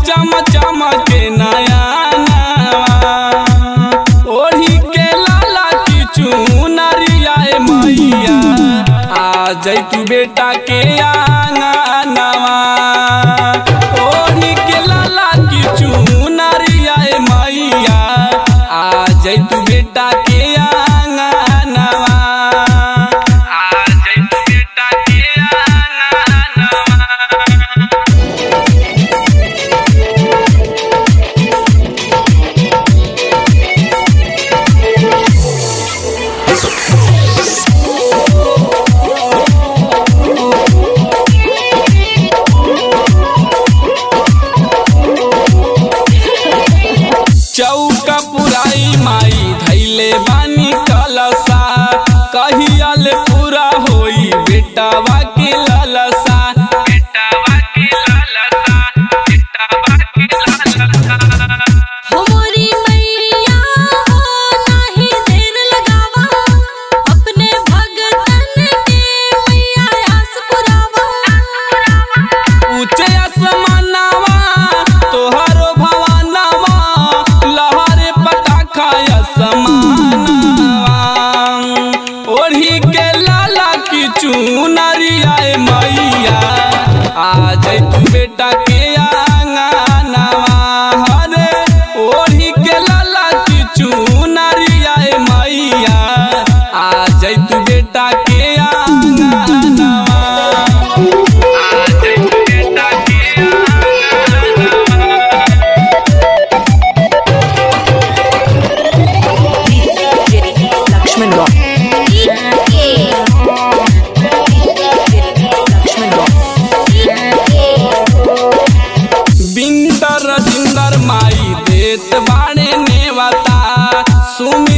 चम चमके नया ओढ़ी के लाला की चुनरिया ए मैया आ जैतू बेटा के आंगनवा ओढ़ी के लाला की चुनरिया ए मैया आ जैतू बेटा के आंगनवा आ जैतू बेटा के आंगनवा चौका पुराई माई धैले बानी कलसा कहियाल पूरा होई बेटावा के ललसा बेटावा के ललसा बेटावा के ललसा हमरी मैया हो नाही देर लगावा अपने भगतन के मैया आस पुरावा ऊंचे आसमानवा तोहरो भवनवा लहरे पताखा आसमानवा ओढ़ी के लाला की चुनरिया ए मैया आ जैतू बेटा के आंगनवा हरे ओढ़ी के लाला की चुनरिया ए मैया आ जैतू बेटा के आंगनवा Lakshman Rock. Lakshman Rock. Bindar जिंदर माई देत बाड़े नेवता सुमि